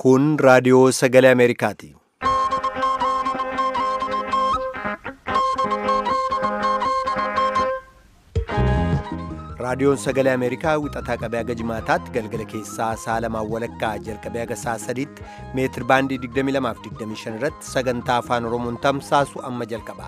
Kun raadiyoo sagalee Ameerikaati. Raadiyoon sagalee Ameerikaa wixataa qabee haga jimaataatti galgala keessaa sa'a lamaan walakkaa jalqabee haga sa'a sadiitti meetir baandii 22 fi 25 irratti sagantaa afaan Oromoon tamsaasu amma jalqaba.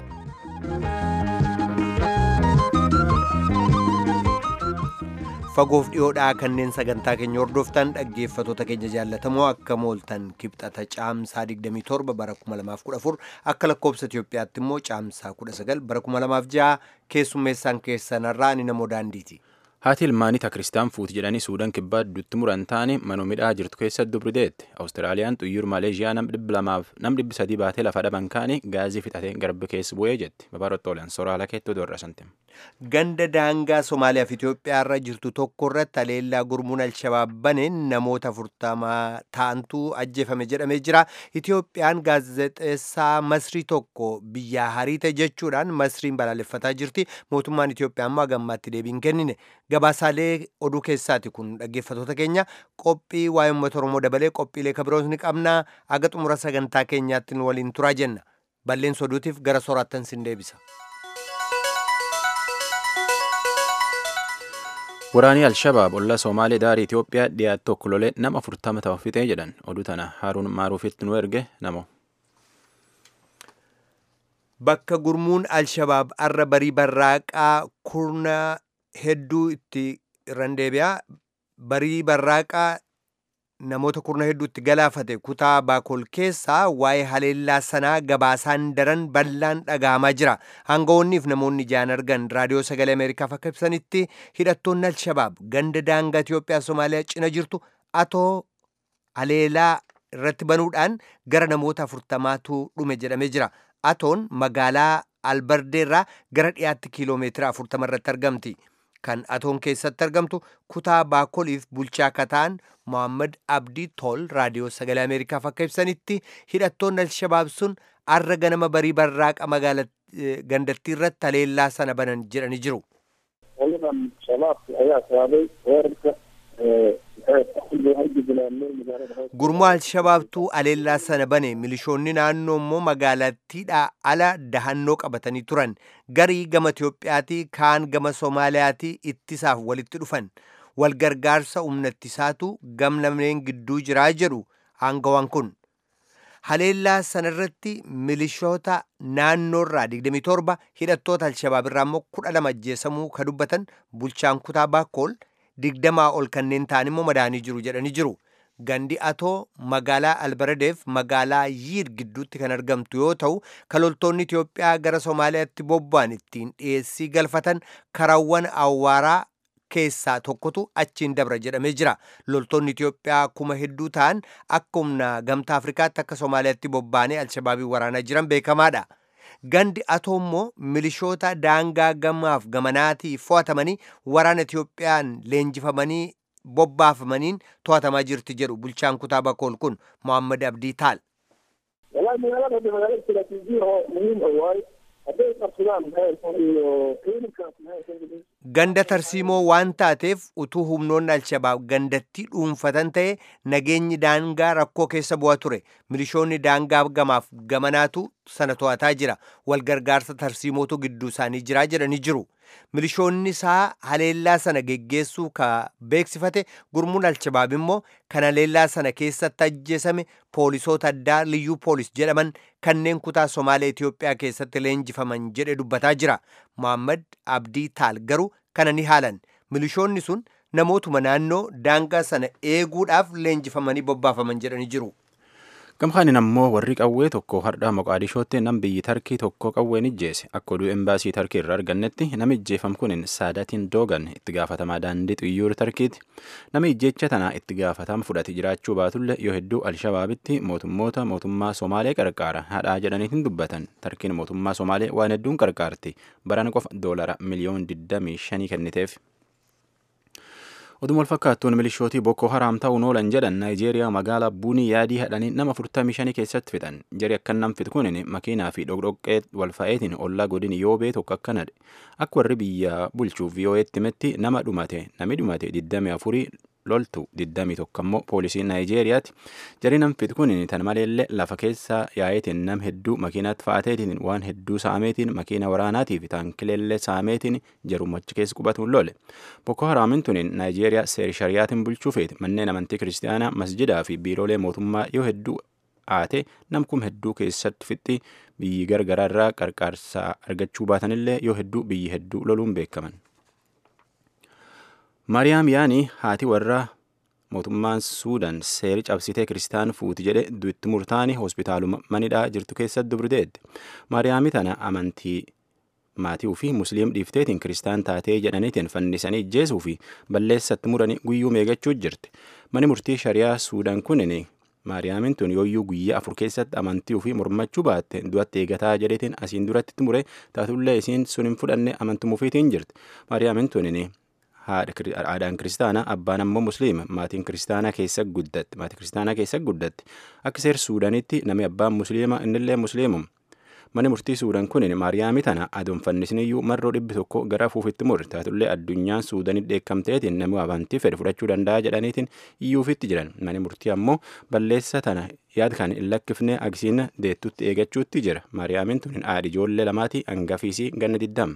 Fagoof dhiyoodhaa kanneen sagantaa keenya hordoftan dhaggeeffatoota keenya jaallatamoo akka mooltan kibxata caamsaa 27 bara 2014 akka lakkoobsa Itoophiyaatti immoo caamsaa 19 bara 2006 keessummeessaan keessanarraa ni namoo daandiiti. Haati ilmaanii Kiristaanaa fuuti jedhanii Suudaan kibbaa dutti muran taane manoo midhaa jirtu keessatti dubrideetti. Awustiraaliyaan xuyyur Maleeshiyaa nam dhibbi lamaaf nam dhibbi sadii baatee lafa dhaban kaanii gaazii fixatee garba keessa bu'ee jetti. Babaarotti oolan soraala keettoo doorra santim. Ganda daangaa Somaaliyaa fi Itoophiyaa irra jirtu tokko irratti haleellaa gurmuun Alshabaab baneen namoota afurtamaa ta'antu ajjeefame jedhamee jira. Itoophiyaan gaazexeessaa Masrii tokko biyyaa hariite jechuudhaan Masriin balaaleffataa jirti. Mootummaan Itoophiyaa ammoo gammaatti deebiin kennine. Gabaasaalee oduu keessaati kun dhaggeeffatoota keenya qophii waa'ee uummata Oromoo dabalee qophiilee kabiroos ni qabna. Aga xumura sagantaa keenyaatti nu waliin turaa jenna. Balleessa oduutiif gara soraattan sin deebisa. Waraanii Alshabaab ollaa Somaalee daarii Itoophiyaa dhiyaatu tokko lolee nama afurtama ta'u fixee jedhan oduu tana Haaruun Maaruufitti nu erge namo. Bakka gurmuun Alshabaab arra barii barraaqaa kurna hedduu itti irran deebi'aa barii barraaqaa namoota kurna hedduu itti galaafate kutaa baakol keessaa waa'ee haleellaa sanaa gabaasaan daran bal'aan dhagahamaa jira hangawoonniif namoonni ijaan argan raadiyoo sagalee ameerikaaf akka ibsanitti hidhattoonni alshabaab ganda daangaa itiyoophiyaa somaaliyaa cina jirtu atoo haleellaa irratti banuudhaan gara namoota afurtamaatu dhume jedhamee jira atoon magaalaa albardeerraa gara dhiyaatti kiiloomeetira afurtama irratti argamti. kan atoon keessatti argamtu kutaa baakoliif bulchaa kataan mohammad abdii tol raadiyoo sagalee ameerikaaf akka ibsanitti hidhattoonni alshabaab sun arra ganama barii barraaqa magaala gandattii irratti haleellaa sana banan jedhanii jiru. gurmuu alshabaabtuu haleellaa sana bane milishoonni naannoo immoo magaalattiidhaa ala dahannoo qabatanii turan garii gama Itiyoophiyaatii kaan gama Soomaaliyaatii ittisaaf walitti dhufan walgargaarsa humnattisaatu gam lameen gidduu jiraa jedhu hangawaan kun. Haleellaa sanarratti milishoota naannoorraa 27 hidhattoota alshabaab irraa immoo 12 ajjeesamuu ka dubbatan bulchaan kutaa baakkool digdamaa ol kanneen ta'an immoo madaanii jiru jedhanii jiru. Gandi atoo magaalaa Albaradeef magaalaa Yiir gidduutti kan argamtu yoo ta'u, kaloltoonni Itoophiyaa gara Somaaliyaatti bobba'an ittiin dhiyeessii galfatan karaawwan awwaaraa keessaa tokkotu achiin dabra jedhamee jira. Loltoonni Itoophiyaa kuma hedduu ta'an akka humna gamtaa Afrikaatti akka Somaaliyaatti bobba'anii Alshabaabii waraanaa jiran beekamaadha. Gandi atoo immoo milishoota daangaa gamaaf gamanaatii fo'atamanii waraana Itoophiyaan leenjifamanii bobbaafamaniin to'atamaa jirti jedhu bulchaan kutaa bakool kun Mohammad Abdii Taal. Ganda tarsiimoo waan taateef utuu humnoonni Alshabaab gandattii dhuunfatan ta'e nageenyi daangaa rakkoo keessa bu'aa ture. Milishoonni daangaa gamaaf gamanaatu sana to'ataa jira. Walgargaarsa tarsiimootu gidduu isaanii jiraa jedhanii jiru. Milishoonni isaa haleellaa sana geggeessuu ka beeksifate gurmuun Alshabaab immoo kan haleellaa sana keessatti ajjeesame poolisoota addaa liyyuu poolis jedhaman kanneen kutaa Somaalee Itoophiyaa keessatti leenjifaman jedhe dubbataa jira. Mohammad Abdii Taal garuu kana ni haalan. Milishoonni sun namootuma naannoo daangaa sana eeguudhaaf leenjifamanii bobbaafaman jedhanii jiru. Gamkaanin ammoo warri qawwee tokko hardhaa Moqaadishootti nam biyyi Tarkii tokko qawween ijjeese akka oduu embaasii Tarkii irraa argannetti nama ijjeefam kunin Saadatiin Doogan itti gaafatamaa daandii xiyyoora Tarkiiti. Nama ijjeecha tana itti gaafatama fudhate jiraachuu baatullee yoo hedduu Alshabaabitti mootummoota mootummaa Somaalee qarqaara hadhaa jedhaniitiin dubbatan. Tarkiin mootummaa Somaalee waan hedduun qarqaarti. Barana qofa doolara miliyoon 25 kenniteef. Oduma wal fakkaattuun milishootii Boko Haram ta'uun oolan jedhan Naayijeeriyaa magaalaa Buunii yaadii hadhanii nama 45 keessatti fixan. Jari akkan nam fixu kunin makiinaa fi dhokdhoqqee wal fa'eetiin ollaa godin yoobee tokko akkanadhe. Akka warri biyya bulchuuf VOA'tti himetti nama dhumate nami dhumate 24 loltu 21 ammoo poolisii naayijeeriyaati jarii nam fitu kun tan maleellee lafa keessa yaa'eetiin nam hedduu makiinaatti fa'aateetiin waan hedduu saameetiin makiina waraanaatii fi taankileellee saameetiin jarumachi keessa qubatuun lole boko haraamin tuniin naayijeeriyaa seeri shariyaatiin bulchuu feeti manneen amantii kiristaanaa masjidaa fi biiroolee mootummaa yoo hedduu aate namkum hedduu keessatti fixxi biyyi gargaraa irraa qarqaarsa argachuu baatanillee yoo hedduu biyyi hedduu loluun beekaman. maariyaam yaanii haati warraa mootummaan suudaan seeri cabsitee kiristaan fuuti jedhe du'itti murtaani hospitaaluma manidhaa jirtu keessatti dubriteetti maariyaami tana amantii maatii fi musliim dhiifteetiin kiristaan taatee jedhaniitiin fannisanii ijjeesuu fi balleessatti muranii guyyuu meegachuu jirti mani murtii shariyaa suudaan kunin maariyaamin tun yooyyuu guyyaa afur keessatti amantii fi mormachuu baatte du'atti eegataa jedheetiin asiin duratti mure taatullee isiin sun hin fudhanne amantumuufiitiin jirti maariyaamin tunin aadaan kiristaanaa abbaan ammoo musliima maatiin kiristaanaa keessa guddatti maatii kiristaanaa keessa guddatti akka seer suudaanitti namni abbaan musliima innillee musliimum mani murtii suudaan kun maariyaami tana adoon fannisniyyuu marroo dhibbi tokko gara afuufitti murre taatullee addunyaan suudaanii dheekkamteetiin namni amantii fedhe fudhachuu danda'a jedhaniitiin iyyuufitti jiran mani murtii ammoo balleessa tana yaad kan hin lakkifne agisiina deettutti eegachuutti jira maariyaamin tun haadhi ijoollee lamaatii hangafiisii ganna diddama.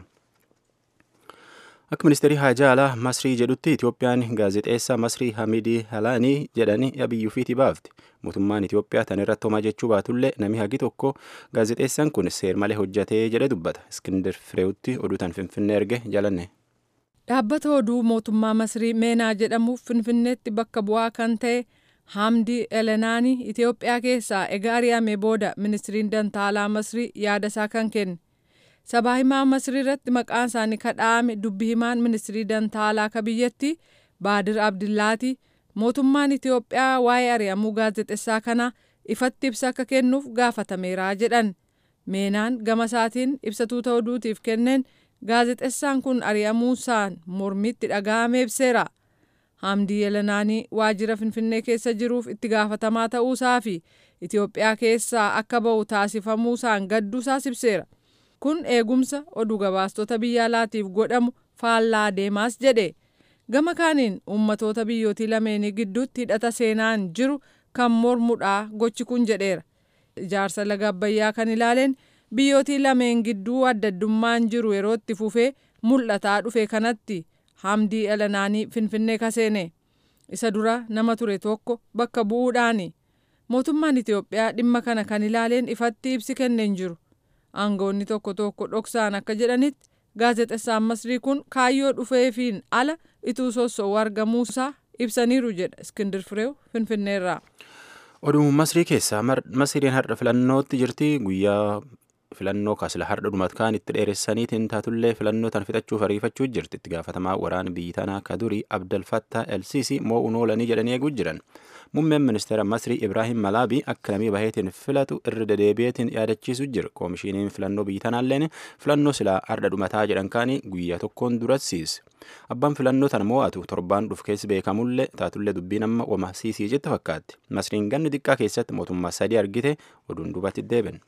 Akka ministeerii haajaa alaa Masrii jedhutti Itoophiyaan gaazexeessaa Masrii Hamidii Halaanii jedhanii biyyuufiitii baafte. Mootummaan Itoophiyaa tan irratti homaa jechuu baatullee namni hagi tokko gaazexeessaan kun seer malee hojjatee jedhe dubbata. Iskindir Fireewutti oduu tan Finfinnee erge jalanne. Dhaabbata oduu mootummaa Masrii Meenaa jedhamuuf Finfinneetti bakka bu'aa kan ta'e Hamdii Elenaanii Itoophiyaa keessaa egaa ari'ame booda ministiriin dantaalaa Masrii yaada isaa kan kenne. sabaa himaa masrii irratti maqaan isaanii kadhaame dubbi himaan ministirii dantaalaa ka biyyatti baadir abdillaati mootummaan itiyoophiyaa waa'ee ari'amuu gaazexessaa kana ifatti ibsa akka kennuuf gaafatameera jedhan meenaan gama isaatiin ibsatuu ta'uutiif kenneen gaazexessaan kun ari'amuusaan mormitti dhaga'ame ibseera hamdii yelanaanii waajjira finfinnee keessa jiruuf itti gaafatamaa ta'uusaa fi itiyoophiyaa keessaa akka ba'u taasifamuusaan gadduusaas ibseera. kun eegumsa oduu gabaastota biyya alaatiif godhamu faallaa deemaas jedhe gama kaaniin ummatoota biyyootii lameenii gidduutti hidhata seenaan jiru kan mormudhaa gochi kun jedheera ijaarsa laga abbayyaa kan ilaaleen biyyootii lameen gidduu addaddummaan jiru yeroo itti fufee mul'ataa dhufe kanatti hamdii elanaanii finfinnee kaseene isa dura nama ture tokko bakka bu'uudhaani mootummaan itiyoophiyaa dhimma kana kan ilaaleen ifatti ibsi kenneen jiru aangoonni tokko tokko dhoksaan akka jedhanitti gaazexessaan masrii kun kaayyoo dhufeefiin ala ituu sossoo'uu argamuusaa ibsaniiru jedha iskindir fireew finfinneerraa. oduu masrii keessaa masriin har'a filannootti jirti guyyaa filannoo kaasila har'a dhumat kaan itti dheeressaniitiin taatullee filannoo tan fixachuuf ariifachuu jirti itti gaafatamaa waraana biyyi tanaa ka durii abdalfattaa elsiisii moo'uun oolanii jedhanii eeguu jiran muummeen ministeera masrii ibraahim malaabii akka namii baheetiin filatu irra dedeebi'eetiin yaadachiisu jira koomishiniin filannoo biyyi tanaalleen filannoo silaa har'a dhumataa jedhan kaanii guyyaa tokkoon duratsiise abbaan filannoo tana mo'atu torbaan dhuf keessa beekamullee taatullee dubbiin amma wama siisii jette fakkaatti masriin ganni xiqqaa keessatti mootummaa sadii argite oduun dubatti deebiin.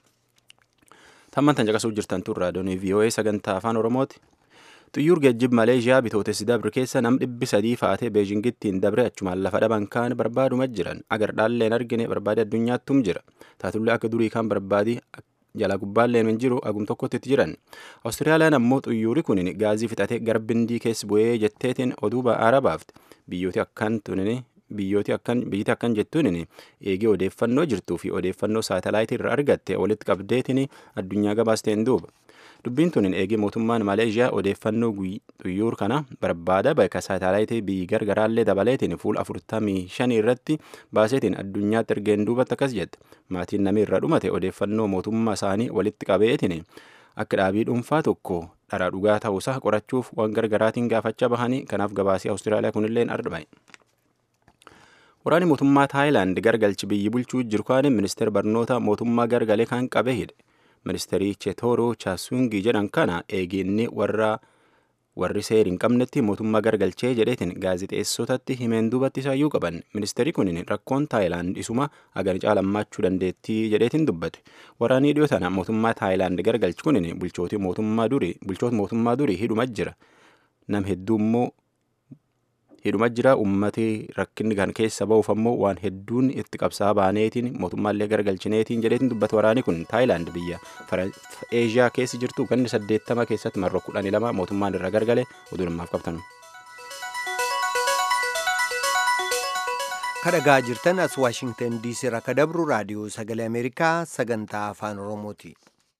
tamman tan caqasuu jirtan tun raadiyoonii vii'oo'ee sagantaa afaan oromooti xuyyuur geejjib maleeshiyaa bitootessi dabre keessa nam dhibbi sadii faatee beejingittiin dabre achumaan lafa dhaban kaan barbaaduma jiran agar dhaalleen argine barbaade addunyaattum jira taatullee akka durii kaan barbaadii jala gubbaalleen hin jiru agum tokkotti itti jiran awustiraaliyaan ammoo xuyyuuri kun gaazii fixatee garbindii keessa bu'ee jetteetiin oduu ba'aara baafte biyyooti akkan tunini biyyooti akkan biyyiti akkan jettuun eegee odeeffannoo jirtuu fi odeeffannoo saatalaayitii irra argatte walitti qabdeetiin addunyaa gabaasteen duuba dubbiin tun eegee mootummaan maleeshiyaa odeeffannoo xuyyuur kana barbaada bakka saatalaayitii biyyi gargaraallee dabaleetiin fuula afurtamii shanii irratti baaseetiin addunyaatti ergeen duubatti akkas jette maatiin namni irra dhumate odeeffannoo mootummaa isaanii walitti qabeetiin akka dhaabii dhuunfaa tokko dharaa dhugaa ta'uusaa qorachuuf waan gargaraatiin gaafachaa bahanii kanaaf gabaasii awustiraaliyaa kunilleen ardhame. waraanni mootummaa taayilaand gargalchi biyyi bulchuu jiru kaan ministeera barnoota mootummaa gargalee kan qabe hidhe ministeerii cheetooroo chaasungii jedhan kana eeginni warra warri seeri hin qabnetti mootummaa gargalchee jedheetiin gaazixeessotatti himeen duubatti isaayyuu qaban ministeerri kun rakkoon taayilaand isuma hagan caalammaachuu dandeettii jedheetiin dubbate waraanii dhiyoo tana mootummaa taayilaand gargalchi kun bulchooti mootummaa durii bulchoota mootummaa durii hidhuma jira nam hedduu immoo hidhuma jira ummati rakkinni kan keessa ba'uuf ammoo waan hedduun itti qabsaa baaneetiin mootummaallee garagalchineetiin jedheetiin dubbata waraani kun taayilaand biyya eeshiyaa keessa jirtu ganni saddeettama keessatti marroo kudhanii lama mootummaan irra gargale oduu namaaf qabtan. kadhagaa jirtan as waashingtan diisii irraa ka dabru raadiyoo sagalee ameerikaa sagantaa afaan oromooti.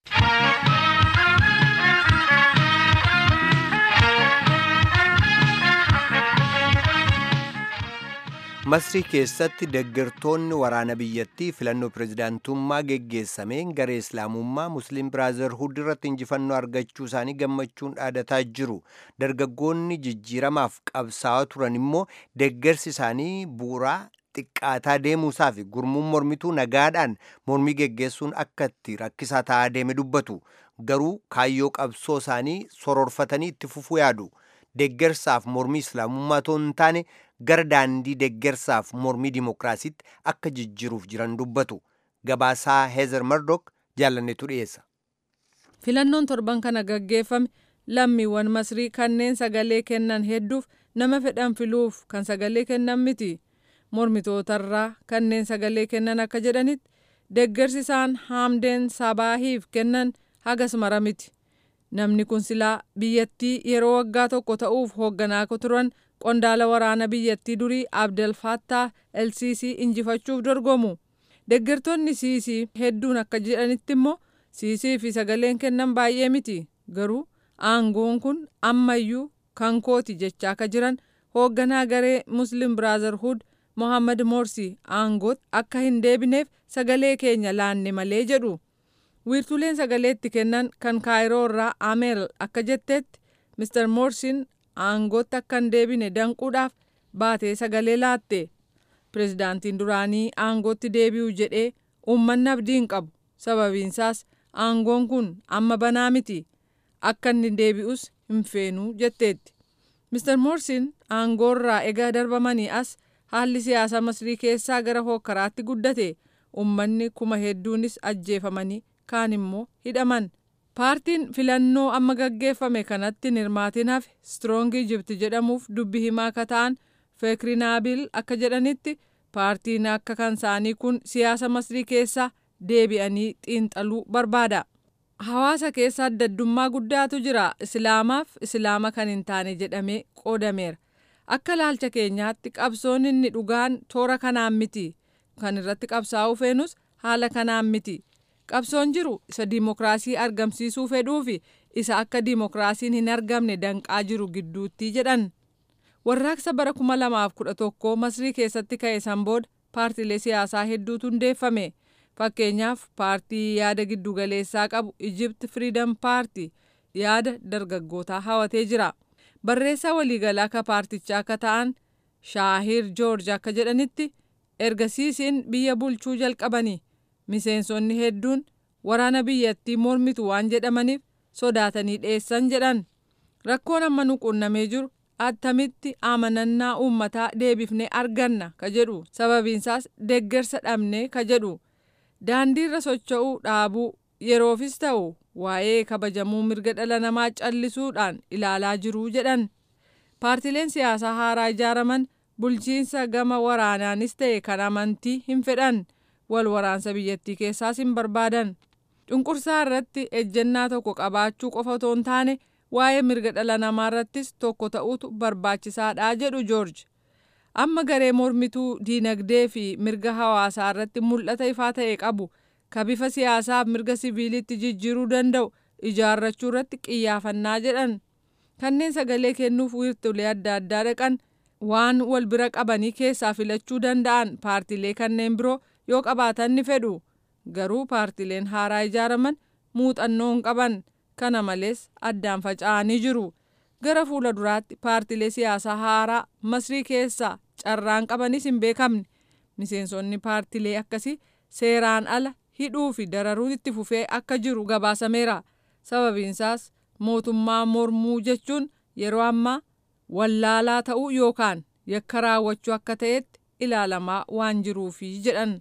masrii keessatti deeggartoonni waraana biyyattii filannoo pirezidaantummaa geggeessameen garee islaamummaa musliim biraazarhuud irratti injifannoo argachuu isaanii gammachuun dhaadataa jiru dargaggoonni jijjiiramaaf qabsaa'aa turan immoo deeggarsi isaanii bu'uuraa xiqqaataa deemuusaa fi gurmuun mormituu nagaadhaan mormii geggeessuun akka itti rakkisaa ta'aa deeme dubbatu garuu kaayyoo qabsoo isaanii sororfatanii itti fufuu yaadu deeggarsaaf mormii islaamummaa otoo hin taane gara daandii deeggarsaaf mormii dimokiraasiitti akka jijjiiruuf jiran dubbatu gabaasaa heezer mardok jaalannetu dhiyeessa. filannoon torban kana gaggeeffame lammiiwwan masrii kanneen sagalee kennan hedduuf nama fedhan filuuf kan sagalee kennan miti mormitootarraa kanneen sagalee kennan akka jedhanitti deeggarsi isaan haamdeen sabaahiif kennan hagas mara miti namni kun silaa biyyattii yeroo waggaa tokko ta'uuf hoogganaa turan qondaala waraana biyyattii durii abdel fattah lcc injifachuuf dorgomu deeggartoonni siisii hedduun akka jedhanitti immoo siisii fi sagaleen kennan baay'ee miti garuu aangoon kun ammayyuu kan kooti jechaa akka jiran hoogganaa garee muslim biraazarhuud mohammad morsi aangootti akka hin deebineef sagalee keenya laanne malee jedhu wiirtuleen sagalee itti kennan kan kaayiroo irraa ameel akka jetteetti mister morsiin aangootti akka hin deebine danquudhaaf baatee sagalee laatte pirezidaantiin duraanii aangootti deebi'u jedhee uummanni abdii hin qabu sababiinsaas aangoon kun amma banaa miti akka inni deebi'us hin feenuu jetteetti mister morsiin aangoorraa egaa darbamanii as haalli siyaasa masrii keessaa gara hokkaraatti guddate uummanni kuma hedduunis ajjeefamanii kaan immoo hidhaman paartiin filannoo amma gaggeeffame kanatti hirmaatiin hafe stroong ijipti jedhamuuf dubbi himaa akka ta'an feekrinaabil akka jedhanitti paartiin akka kan isaanii kun siyaasa masrii keessaa deebi'anii xiinxaluu barbaada hawaasa keessa addaddummaa guddaatu jira islaamaaf islaama kan hin taane jedhamee qoodameera akka laalcha keenyaatti qabsoon inni dhugaan toora kanaan miti kan irratti qabsaa'uu feenus haala kanaan miti qabsoon jiru isa diimokiraasii argamsiisuu fedhuu fi isa akka diimokiraasiin hin argamne danqaa jiru gidduutti jedhan warraaqsa bara 2011 masrii keessatti ka'e san booda paartiilee siyaasaa hedduutu hundeeffame fakkeenyaaf paartii yaada giddugaleessaa qabu ijipt firiidam paartii yaada dargaggootaa hawatee jira barreessaa waliigalaa akka paartichaa akka ta'an shaahir joorj akka jedhanitti ergasiisiin biyya bulchuu jalqabanii miseensonni hedduun waraana biyyattii mormitu waan jedhamaniif sodaatanii dhiyeessan jedhan rakkoon amma nu qunnamee jiru attamitti amanannaa uummataa deebifnee arganna ka jedhu sababiinsaas deeggarsa dhabnee ka jedhu daandiirra socho'uu dhaabuu yeroofis ta'u waa'ee kabajamuu mirga dhala namaa callisuudhaan ilaalaa jiruu jedhan paartileen siyaasaa haaraa ijaaraman bulchiinsa gama waraanaanis ta'e kan amantii hin fedhan wal waraansa biyyattii keessaas hin barbaadan cunqursaa irratti ejjennaa tokko qabaachuu qofa otoo hin taane waa'ee mirga dhala namaa irrattis tokko ta'uutu barbaachisaadha jedhu joorj amma garee mormituu diinagdee fi mirga hawaasaa irratti mul'ata ifaa ta'e qabu ka bifa siyaasaaf mirga siviilitti jijjiiruu danda'u ijaarrachuu irratti qiyyaafannaa jedhan kanneen sagalee kennuuf wiirtulee adda addaa dhaqan waan wal bira qabanii keessaa filachuu danda'an paartiilee kanneen biroo yoo qabaatan ni fedhu garuu paartiileen haaraa ijaaraman muuxannoo hin qaban kana malees addaan faca'anii jiru gara fuula duraatti paartiilee siyaasaa haaraa masrii keessaa carraan qabanis hin beekamne miseensonni paartiilee akkasii seeraan ala hidhuu fi dararuun itti fufee akka jiru gabaasameera sababiinsaas mootummaa mormuu jechuun yeroo ammaa wallaalaa ta'uu yookaan yakka raawwachuu akka ta'etti ilaalamaa waan jiruufi jedhan.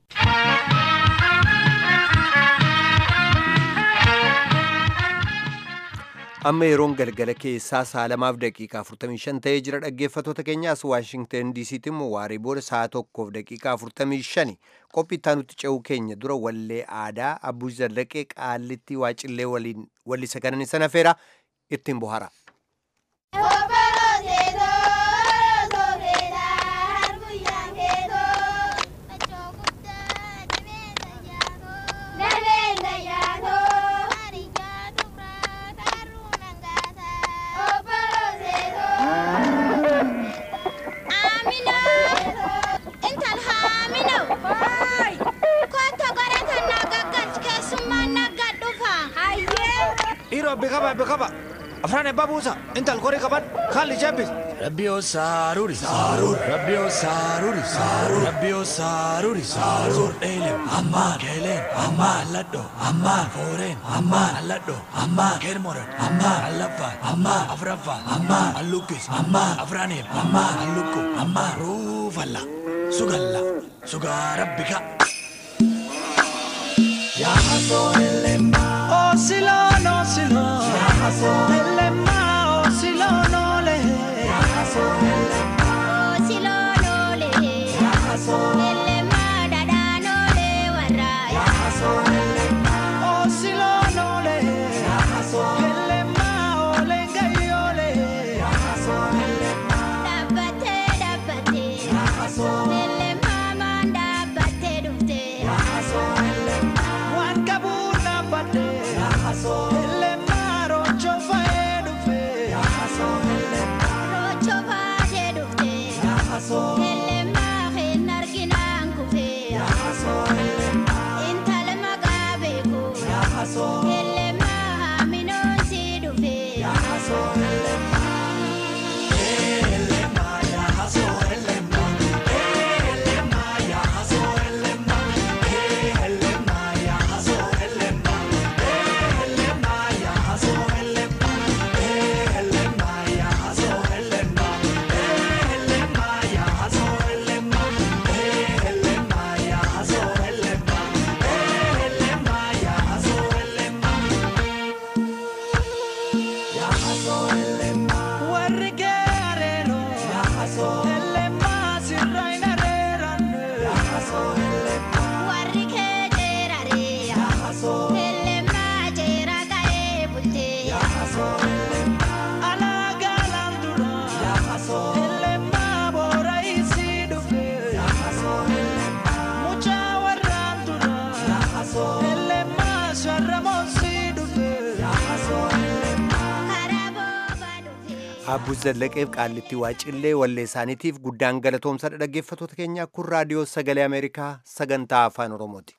amma yeroon galgala keessaa sa'a lamaaf daqiiqaa 45 ta'ee jira dhaggeeffatoota keenyaas waashingten diisiitti immoo waarii booda sa'a tokkoof daqiiqaa 45 qophii itti ce'uu keenya dura wallee aadaa abbuu zallaqee qaallitti waacillee waliin wallisa kanani sana feera ittiin bohara. Rabbi qaba rabbi qaba afraan ebbaa buusa intal korii qaban haalli jebbis. Rabbi yoo saaruri saarur rabbi yoo saaruri saarur rabbi yoo saaruri saarur dheelen ammaan keelen ammaan alladho ammaan fooreen ammaan alladho ammaan keermoran ammaan allaffaan ammaan afraffaan ammaan allukkis ammaan afraaniif ammaan allukku ammaan ruufalla sugalla sugaa rabbi ka. Yaa hasoo ellemmaa. Osilon, osilon. Elema, osilon, ole. Osilon, ole. Elema, dadan, ole, warra. Osilon, ole. Elema, ole, ngai, ole. Dhabbate, dhabbate. Elema, man dhabbate dhufte. Waan qabuun dhaabbadhe. Elema, rocho fa'ee dhufe. Rocho baatee dhufte. Elema, hin arginaan kufe. Intala maqaa beeku. Elema, haaminoon si dhufe. Warri geerarero. Elema, sirra hin areeranne. Warri kee jeerare. Elema, jeera ga'ee bulte. Alaagaan dura. Elema, boora isii dhufe. Mucaa warraan dura. Elema, sharramoon sii dhufe. Karaa booba dhufe. Abbuu Zallaqeef qaallitti waacillee wallee isaaniitiif guddaan galatoomsadha dhaggeeffatoota keenya kun raadiyoo sagalee Ameerikaa sagantaa afaan Oromooti.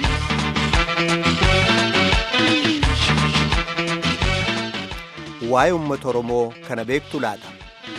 Waa'ee uummata Oromoo kana beektu laata?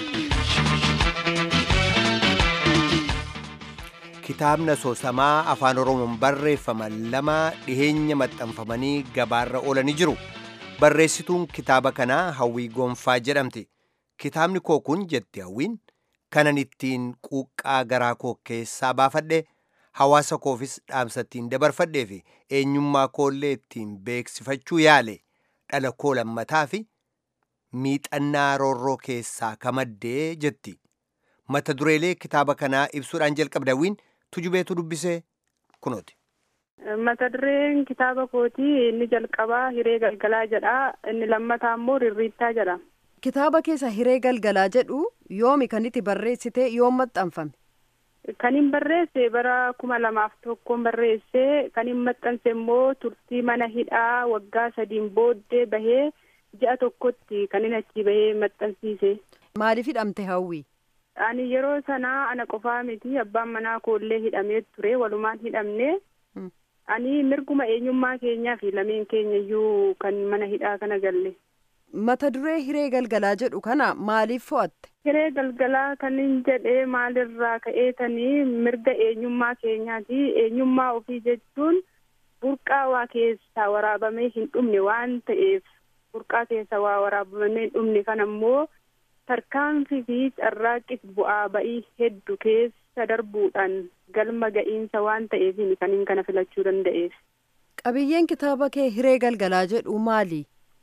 Kitaabni asoosamaa afaan Oromoon barreeffaman lama dhiheenya maxxanfamanii gabaarra oolanii jiru. Barreessituun kitaaba kanaa Hawwii Gonfaa jedhamti. Kitaabni koo kun jetti Hawwiin kanan ittiin quuqqaa garaa koo keessaa baafadhe hawaasa koofis dhaamsa ittiin dabarfadhee fi eenyummaa koollee ittiin beeksifachuu yaale dhala koo lammataa fi miixannaa roorroo keessaa kamaddee jetti. Mata dureelee kitaaba kanaa ibsuudhaan jalqabda Hawwiin tujubeetu dubbisee kunooti. Mata dureen kitaaba kootii inni jalqabaa hiree galgalaa jedha. Inni lammataa immoo rirriittaa jedha. Kitaaba keessa hiree galgalaa jedhu yoomi kan itti barreessite yoom maxxanfame? Kan hin barreesse bara kuma lamaaf tokkoon barreesse kan hin maxxanse immoo turtii mana hidhaa waggaa sadiin booddee bahee ji'a tokkotti kan hin achi bahee maxxansiise. Maaliif hidhamte hawwi? Ani yeroo sanaa ana qofaa miti abbaan manaa koollee hidhamee ture walumaan hidhamne. Mm. Ani mirguma eenyummaa keenyaa fi lameen keenya iyyuu kan mana hidhaa kana galle. Mata duree hiree galgalaa jedhu kana maaliif fo'atte? Hiree galgalaa kan hin jedhee maalirraa ka'eetanii mirga eenyummaa keenyaati. Eenyummaa ofii jechuun burqaa waa keessaa waraabamee hin dhumne waan ta'eef burqaa keessa waa waraabamee hin dhumne kan ammoo tarkaanfii fi carraaqqis bu'aa ba'ii hedduu keessa darbuudhaan galma ga'iinsa waan ta'eef kan hin kana filachuu danda'eef. Qabiyyeen kitaaba kee hiree galgalaa jedhu maali?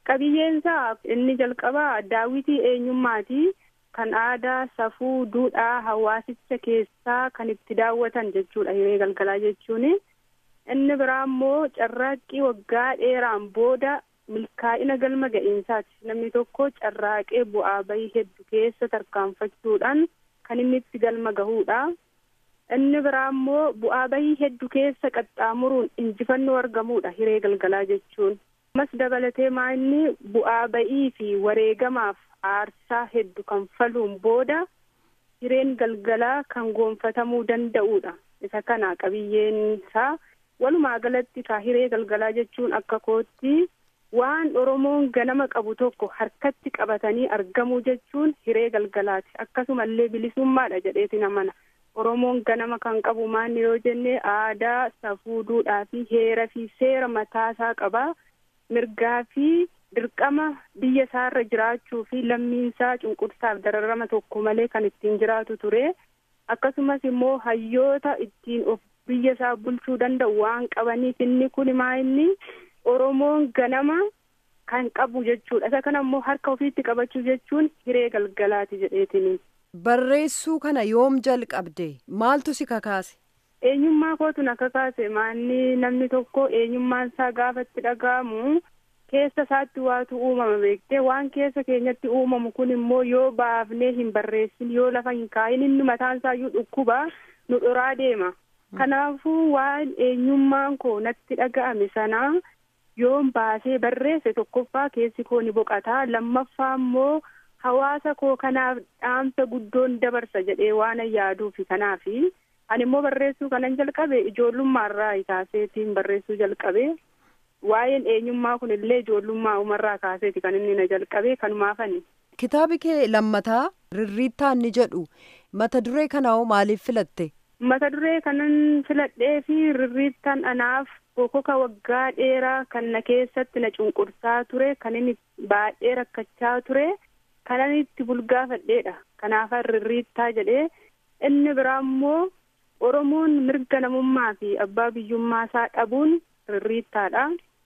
qabiyyeensaa inni jalqabaa daawwitii eenyummaati kan aadaa safuu duudhaa hawaasicha keessaa kan itti daawwatan jechuudha hiree galgalaa jechuun inni biraa immoo carraaqqii waggaa dheeraan booda milkaa'ina galma ga'iinsaati namni tokko carraaqee bu'aa bahii hedduu keessa tarkaanfachuudhaan kan inni itti galma gahuudha inni biraa immoo bu'aa bahii hedduu keessa qaxxaamuruun injifannoo argamuudha hiree galgalaa jechuun ammas dabalatee maanni bu'aa bahii fi wareegamaaf aarsaa hedduu kan faluun booda hireen galgalaa kan goonfatamuu danda'uudha isa kana qabiyyeen isaa walumaa galatti ka hiree galgalaa jechuun akka kootti waan oromoon ganama qabu tokko harkatti qabatanii argamuu jechuun hiree galgalaati akkasumallee bilisummaadha jedheeti namana oromoon ganama kan qabu maanni yoo jenne aadaa safuu duudhaa fi heera fi seera mataasaa qaba mirgaa fi dirqama biyya isaarra jiraachuu fi lammiinsaa cunqursaaf dararama tokko malee kan ittiin jiraatu ture akkasumas immoo hayyoota ittiin of biyya isaa bulchuu danda'u waan qabaniif inni kun maa inni oromoon ganama kan qabu jechuudha isa kana immoo harka ofiitti qabachuu jechuun hiree galgalaati jedheetini. Barreessuu kana yoom jalqabde maaltu si kakaase? Eenyummaa kootu na kakaase maanni namni tokko eenyummaan isaa gaafa itti dhaga'amu keessa isaatti waatu uumama beektee waan keessa keenyatti uumamu kun immoo yoo baafnee hin barreessin yoo lafa hin kaayin inni mataan isaayyuu dhukkuba nu dhoraa deema. Kanaafuu waan eenyummaan koo natti dhaga'ame sanaa yoon baasee barreesse tokkoffaa keessi koo ni boqataa lammaffaa immoo hawaasa koo kanaaf dhaamsa guddoon dabarsa jedhee waan yaaduufi kanaafi ani immoo barreessuu kanan jalqabe ijoollummaarraa kaaseetiin barreessuu jalqabe waa'een eenyummaa kun illee ijoollummaa umarraa kaaseeti kan inni na jalqabe kanumaafani. Kitaabi kee lammataa rirriittaan ni jedhu mata duree kanaa maaliif filatte? Mata duree kanan filadhee fi rirriittaan anaaf bokoka waggaa dheeraa kan na keessatti na cunqursaa ture kan inni baay'ee rakkachaa ture kanan itti bulgaafadheedha kanaafan rirriittaa jedhee inni biraa immoo oromoon mirga namummaa fi abbaa biyyummaa isaa dhabuun rirriittaadha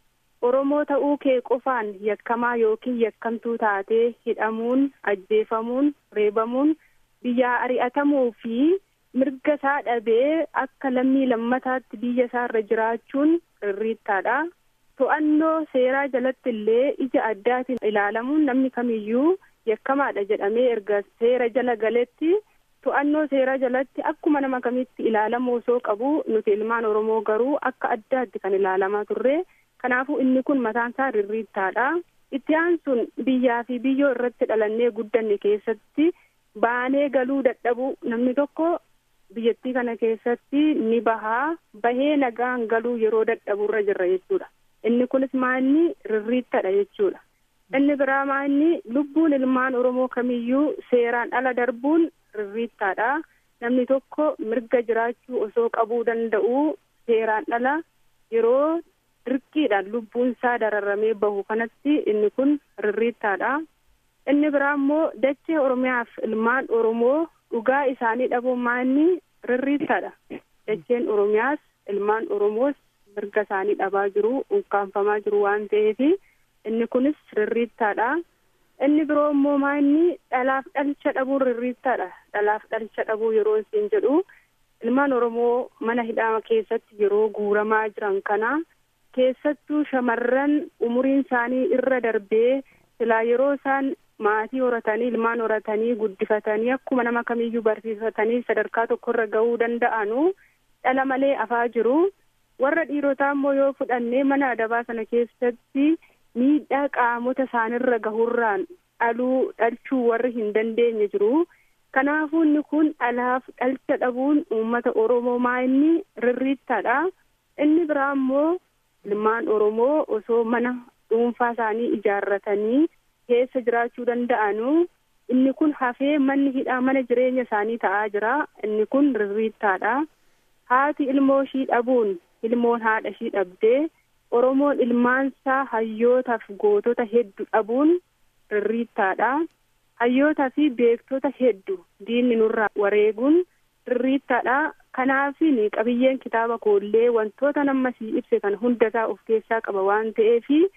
oromoo ta'uu kee qofaan yakkamaa yookiin yakkamtuu taatee hidhamuun ajjeefamuun reebamuun biyyaa ari'atamuu fi mirga isaa dhabee akka lammii lammataatti biyya isaa irra jiraachuun rirriittaadha. To'annoo seeraa jalatti illee ija addaatiin ilaalamuun namni kamiyyuu yakkamaadha jedhamee erga seera jala galetti to'annoo seeraa jalatti akkuma nama kamitti ilaalamuu osoo qabu nuti ilmaan Oromoo garuu akka addaatti kan ilaalamaa turre kanaafuu inni kun mataan isaa rirriittaadha. Itti aansuun biyyaa fi biyyoo irratti dhalannee guddanne keessatti baanee galuu dadhabu namni tokko biyyattii kana keessatti ni bahaa bahee nagaan galuu yeroo dadhaburra jirra jechuudha inni kunis maanni rirriittadha jechuudha inni biraa maanni lubbuun ilmaan oromoo kamiyyuu seeraan ala darbuun rirriittaadha namni tokko mirga jiraachuu osoo qabuu danda'u seeraan ala yeroo dirqiidhaan lubbuun isaa dararamee bahu kanatti inni kun rirriittaadha inni biraa immoo dachee oromiyaaf ilmaan oromoo dhugaa isaanii dhabuun maanni rirriittaadha dacheen oromiyaas ilmaan oromoos mirga isaanii dhabaa jiru ukkaanfamaa jiru waan ta'eef inni kunis rirriittaadha inni biroo immoo maanni dhalaaf dhalcha dhabuun rirriittaadha dhalaaf dhalcha dhabuu yeroo isin jedhu ilmaan oromoo mana hidhaa keessatti yeroo guuramaa jiran kana keessattuu shamarran umuriin isaanii irra darbee silaa yeroo isaan maatii horatanii ilmaan horatanii guddifatanii akkuma nama kamiyyuu barsiifatanii sadarkaa tokkorra gahuu danda'anu dhala malee afaa jiru warra dhiirotaa immoo yoo fudhannee mana adabaa sana keessatti miidhaa qaamota isaanirra gahurraan dhaluu dhalchuu warri hin dandeenye jiru kanaafuu inni kun dhalaaf dhalcha dhabuun uummata oromoo maa inni rirriittaadha inni biraa immoo ilmaan oromoo osoo mana dhuunfaa isaanii ijaarratanii keessa jiraachuu danda'anu inni kun hafee manni hidhaa mana jireenya isaanii ta'aa jira inni kun rirriittaadha haati ilmoo ishii dhabuun ilmoon haadha ishii dhabdee oromoon ilmaansaa hayyootaaf gootota hedduu dhabuun rirriittaadha hayyootaa fi beektota hedduu diinni nurraa wareeguun rirriittaadha kanaafin qabiyyeen kitaaba koollee wantoota nammasii ibse kan hundasaa of keessaa qaba waan ta'eefi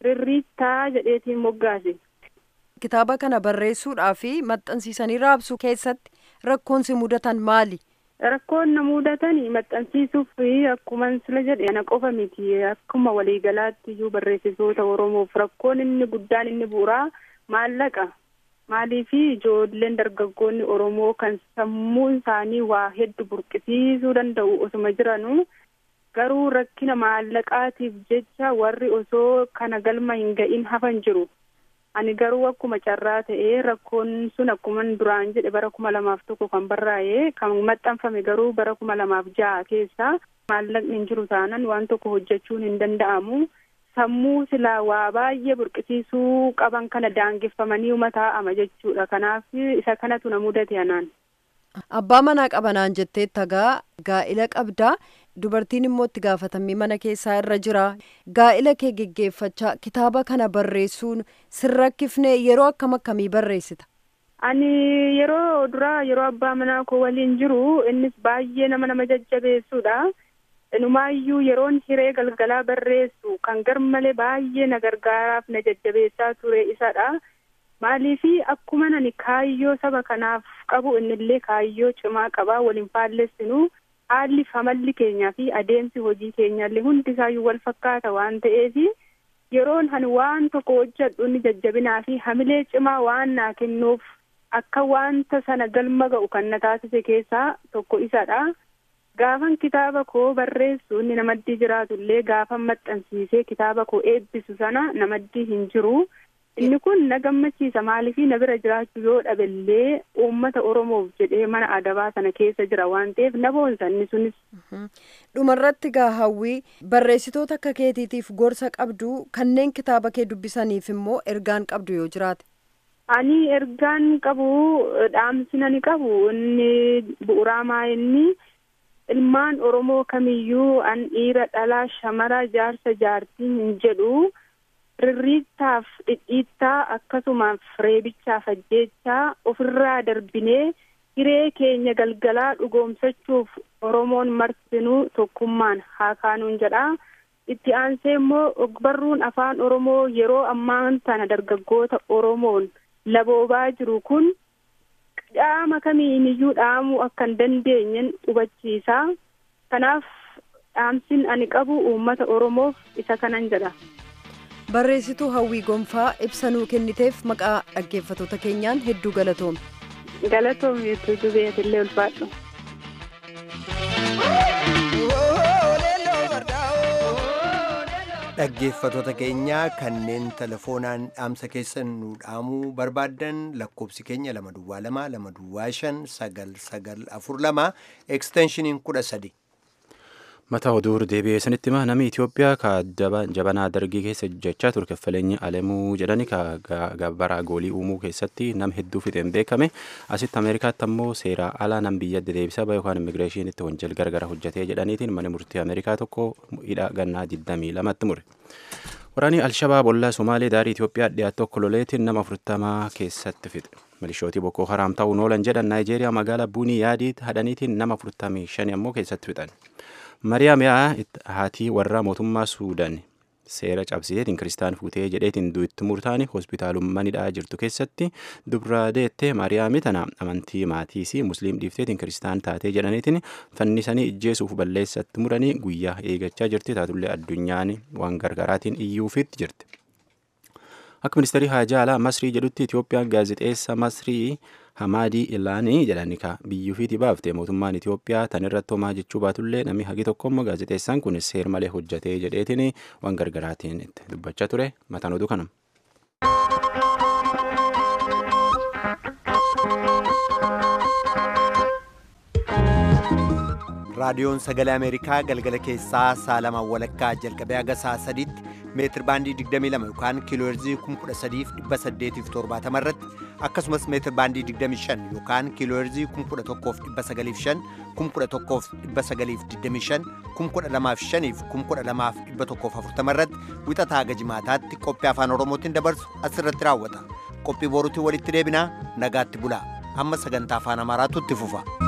rirriittaa jedheetiin moggaase. Kitaaba kana barreessuudhaa fi maxxansiisanii raabsuu keessatti rakkoon si mudatan maali? Rakkoon na mudatan maxxansiisuuf akkuma sila jedhe ana qofa miti akkuma waliigalaatti iyyuu barreessitoota Oromoof rakkoon inni guddaan inni bu'uuraa maallaqa. Maaliif ijoolleen dargaggoonni Oromoo kan sammuun isaanii waa hedduu burqisiisuu danda'u osuma jiranuu garuu rakkina maallaqaatiif jecha warri osoo kana galma hin ga'in hafan jiru. Ani garuu akkuma carraa ta'ee rakkoon sun akkuma duraan jedhe bara kuma lamaaf tokko kan barraa'ee kan maxxanfame garuu bara kuma lamaaf ja'a keessa maallaqni hin jiru taanan waan tokko hojjechuun hin danda'amu. Sammuu silaa waa baay'ee burqisiisuu qaban kana daangeffamanii uma taa'ama jechuudha. Kanaaf isa kanatu na mudate anaan. Abbaa manaa qabanaan jettee tagaa gaa'ila qabdaa dubartiin immoo itti gaafatamii mana keessaa irra jira gaa'ila kee geggeeffachaa kitaaba kana barreessuun sirrakkifnee yeroo akkam akkamii barreessita. Ani yeroo duraa yeroo abbaa manaa koo waliin jiru innis baay'ee nama nama jajjabeessuudha. Inumaayyuu yeroon hiree galgalaa barreessu kan garmalee baay'ee na gargaaraaf na jajjabeessaa ture isadha. Maaliifi akkuma ani kaayyoo saba kanaaf qabu innillee kaayyoo cimaa qabaa waliin faallessinu haalli amalli keenyaa fi adeemsi hojii keenyallee hundisaayyuu wal fakkaata waan ta'eef yeroon ani waan tokko hojjedhu inni jajjabinaa fi hamilee cimaa waan naa kennuuf akka wanta sana galma ga'u kan na taasise keessaa tokko isadha. Gaafan kitaaba koo barreessu inni namaddii jiraatullee gaafan maxxansiisee kitaaba koo eebbisu sana namaddii hin jiru. Inni kun na gammachiisa maaliifii na bira jiraachuu yoo dhabellee uummata Oromoof jedhee mana adabaa sana keessa jira waan ta'eef na boonsa inni sunis. Dhumarratti gaa hawwii barreessitoota akka keetiitiif gorsa qabdu kanneen kitaaba kee dubbisaniif immoo ergaan qabdu yoo jiraate. Ani ergaan qabu dhaamsina ni qabu inni bu'uuraa maa inni ilmaan Oromoo kamiyyuu an dhiira dhalaa shamara jaarsa jaartii hin jedhu. rirriittaaf dhidhiittaa akkasumas reebichaaf ajjeechaa ofirraa darbinee hiree keenya galgalaa dhugoomsachuuf oromoon martinuu tokkummaan haa kaanuun jedha itti aansee immoo ogbarruun afaan oromoo yeroo ammaan tana dargaggoota oromoon laboobaa jiru kun dhaama kamiin iyyuu dhaamuu akka hin dandeenyen hubachiisa kanaaf dhaamsin ani qabu uummata oromoof isa kanan jedha. barreessituu hawwii gonfaa ibsa nuu kenniteef maqaa dhaggeeffatoota keenyaan hedduu galatoome. Galatoome jettee dubeetillee ulfaadhu. dhaggeeffatoota keenyaa kanneen telefoonaan dhaamsa keessan nu dhaamuu barbaaddan lakkoobsi keenya lama duwwaa lama lama duwwaa shan sagal sagal afur lama eksteenshiniin kudha sadi. Mata oduu deebi'ee sanitti hima namni Itoophiyaa ka jabanaa dargii keessa jechaa ture kaffaleenyi alamuu jedhani ka gabbara goolii uumuu keessatti nam hedduu fixeen beekame asitti Ameerikaatti ammoo seera alaa nam biyya deebisa bahe yookaan immigireeshinitti wanjal gargara hojjetee jedhaniitiin mana murtii Ameerikaa tokko hidha gannaa 22tti mure. Waraanni Alshabaab ollaa Somaalee daarii Itoophiyaa dhiyaatu tokko loleetiin nama 40 keessatti fixe. Milishootii Boko Haram ta'uun oolan jedhan Naayijeeriyaa magaalaa Buunii yaadii hadhaniitiin nama 45 ammoo keessatti fixan. Mariyaam yaa haatii warra mootummaa Suudaan seera cabsiteetiin kiristaan fuutee jedheetiin du'itti murtaani hospitaalummanidhaa jirtu keessatti dubra deettee Mariyaami tana amantii maatiisii musliim dhiifteetiin kiristaan taatee jedhaniitiin fannisanii ijjeesuuf balleessatti muranii guyyaa eegachaa jirti taatullee addunyaan waan gargaraatiin iyyuufitti jirti. Akka ministeerii haajaa alaa Masrii jedhutti Itoophiyaan gaazexeessa Masrii Hamaadii Ilaanii jedhani ka biyyuufiiti baafte mootummaan Itoophiyaa tan irratti homaa jechuu baatullee namni hagi tokkommoo gaazexeessaan kun seer malee hojjetee jedheetiin waan gargaraatiin itti dubbachaa ture mataan oduu kanam. raadiyoon sagalee ameerikaa galgala keessaa saalamaan walakkaa jalqabee haga saa sadiitti meetir baandii 22 yookaan kiilooherzii 13870 irratti akkasumas meetir baandii 25 yookaan kiilooherzii 11905 11925 12005 12140 irratti wixataa haga jimaataatti qophii afaan oromootiin dabarsu asirratti raawwata qophii boruutiin walitti deebinaa nagaatti bulaa amma sagantaa afaan amaaraatu itti fufa.